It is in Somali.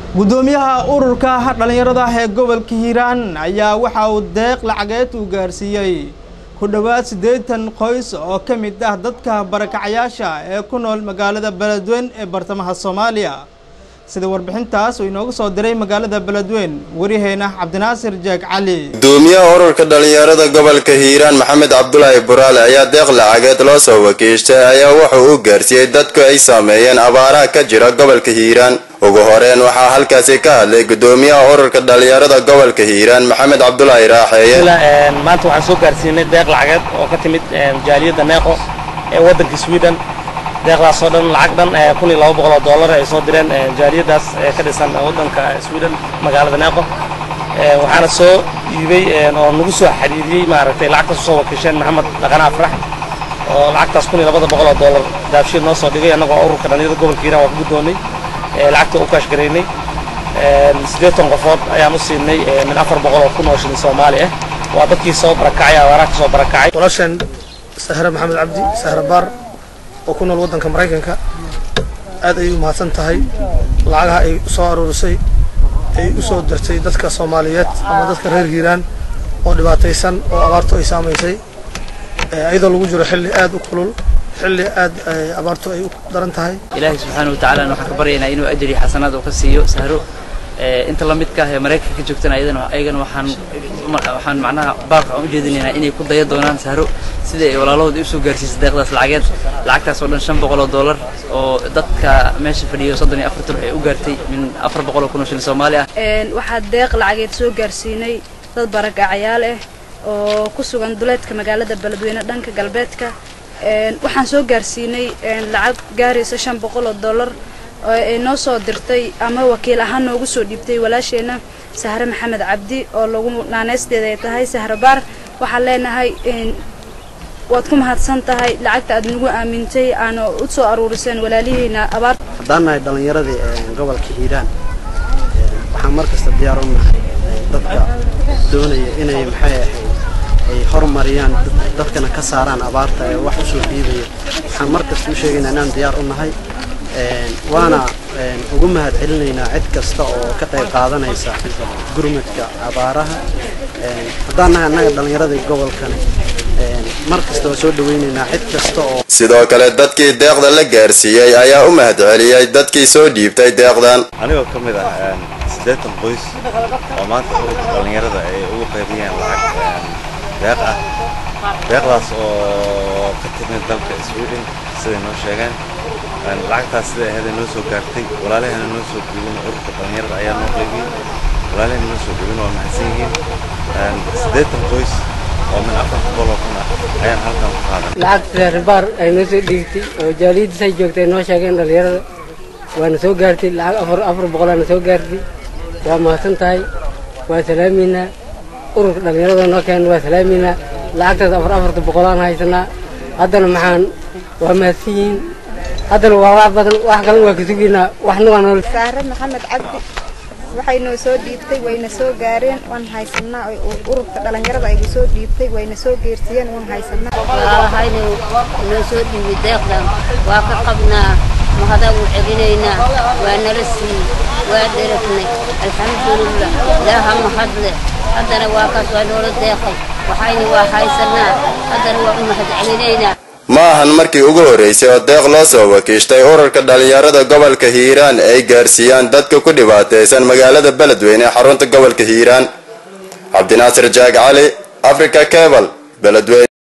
gudoomiyaha ururka dhallinyarada ee gobolka hiiraan ayaa waxa uu deeq lacageed uu gaarsiiyey ku dhowaad siddeetan qoys oo ka mid ah dadka barakacayaasha ee ku nool magaalada beledweyn ee bartamaha soomaaliya sida warbixintaas uu inoogu soo diray magaalada beledweyn wariyaheena cabdinaasir jeeg cali gudoomiyaha ururka dhallinyarada gobolka hiiraan maxamed cabdulaahi buraale ayaa deeq lacageed loo soo wakiishtay ayaa wuxuu u gaarsiiyey dadku ay saameeyeen abaaraha ka jira gobolka hiiraan ugu horeen waxaa halkaasi ka hadlay gudoomiyaha ururka dhallinyarada gobolka hiiraan maxamed cabdulaahi raaxeeye maanta waxaan soo gaarsiinay deeq lacageed oo ka timid jaaliyadda neeqo ee waddanka sweden deeqdaas oo dhan lacag dhan kun iyo laba boqol oo dollar ay soo direen jaaliyaddaas ee ka dhisan waddanka sweden magaalada neeqo waxaana soo iibay oo nagu soo xiriiriyey maaragtay lacagtaas usoo wakiisheen maxamed dhaqana afrax oo lacagtaas kun iyo labada boqol oo dollar daabshiir noo soo dhigay annagoo ururka dhallinyarada gobolka hiiraan waa ku guddoonnay lacagta u kaashgaraynay siddeetan qofood ayaan u siinay min afar boqol oo kun oo shilin soomaali ah waa dadkii soo barakacay abaaraha ka soo barakacay walaasheen sahre maxamed cabdi sahre baar oo ku nool waddanka maraykanka aad ayay u mahadsan tahay lacagaha ay soo aruurisay ay u soo dirtay dadka soomaaliyeed ama dadka reer hiiraan oo dhibaataysan oo abaartu ay saamaysay iyadoo lagu jiro xilli aad u kulul xilli aad abaartu ay u daran tahay ilaahay subxaana watacaala waxaan ka baryaynaa inuu ajri xasanaad oo ka siiyo sahro inta la midka ah ee maraykanka ka joogtana ayadana ayagana waxaan waxaan macnaha baaqka aan u jeedinaynaa inay ku daya doonaan sahro sida ay walaalahooda usoo gaarsiisay deeqdaas lacageed lacagtaas oo dhan shan boqol oo dollar oo dadka meesha fadhiyo soddon iyo afartan ay u gaartay min afar boqol oo kun oo shilin soomaali ah waxaa deeq lacageed soo gaarsiinay dad baragacayaal ah oo ku sugan duleedka magaalada beledweyne dhanka galbeedka waxaan soo gaarsiinay lacag gaaraysa shan boqol oo dollar oo ay noo soo dirtay ama wakiil ahaan noogu soo dhiibtay walaasheenna sahre maxamed cabdi oo lagu naaneysteeda ay tahay sahre baar waxaan leenahay waad ku mahadsan tahay lacagta aad nagu aamintay aana u soo aruuriseen walaalihiina abaar haddaan nahay dhallinyaradii gobolka hiiraan waxaan mar kasta diyaar u nahay dadka doonaya inay maxay ahayd ay horumariyaan dadkana ka saaraan abaarta ee wax usoo dhiibaya waxaan mar kasta u sheegaynaa inaan diyaar u nahay waana ugu mahad celinaynaa cid kasta oo ka qayb qaadanaysa gurmadka abaaraha haddaan nahay annaga dhallinyarada gobolkani mar kasta waa soo dhawaynaynaa cid kasta oo sidoo kale dadkii deeqda la gaarsiiyey ayaa u mahad celiyey dadkii soo dhiibtay deeqdan anigoo ka mid ah siddeetan qoys oo maanta ururka dhallinyarada ay ugu qaybiyeen lacag deeq ah deeqdaas oo ka timid dalka sweden siday noo sheegeen lacagtaas sida aheeda noo soo gaartay walaalahana noo soo dhiibin ururka dhallinyarada ayaa noo qaybiyey walaalahana noo soo dhiibin waa mahadsan yihiin siddeetan qoys oo min afar boqol oo kun ah ayaan halkan ku qaadan lacagta ribaar ay noo soo dhiigtay oo jaaliyaddiis ay joogtay noo sheegeen dhallinyarada waana soo gaartay lacag afar afar boqolaana soo gaartay waa mahadsan tahay waa salaamaynaa ururka dhallinyarada noo keena waa salaamaynaa lacagtaas afar afarta boqolaan haysanaa haddana maxaan waa mahadsan yihiin haddana waa wax badan wax kalena waa ka sugaynaa waxna waa nool saare maxamed cabdi waxay noo soo dhiibtay wayna soo gaareen waan haysanaa ururka dhallinyarada aygu soo dhiibtay wayna soo geersiiyeen waan haysanaa walaalahayna noo soo dhiibay deeqdan waa ka qabnaa mahadaan u celinaynaa waa nala siiyey waa deragnay alxamdulilah ilaaha mahadle haddana waa kaas waa noola deeqay waxayna waa haysanaa haddana waa u mahad celinaynaa ma ahan markii ugu horreysay oo deeq loo soo wakiishtay ururka dhallinyarada gobolka hiiraan ay gaarsiiyaan dadka ku dhibaataysan magaalada beledweyne ee xarunta gobolka hiiraan cabdinaasir jaag cali africa cebal beledweyne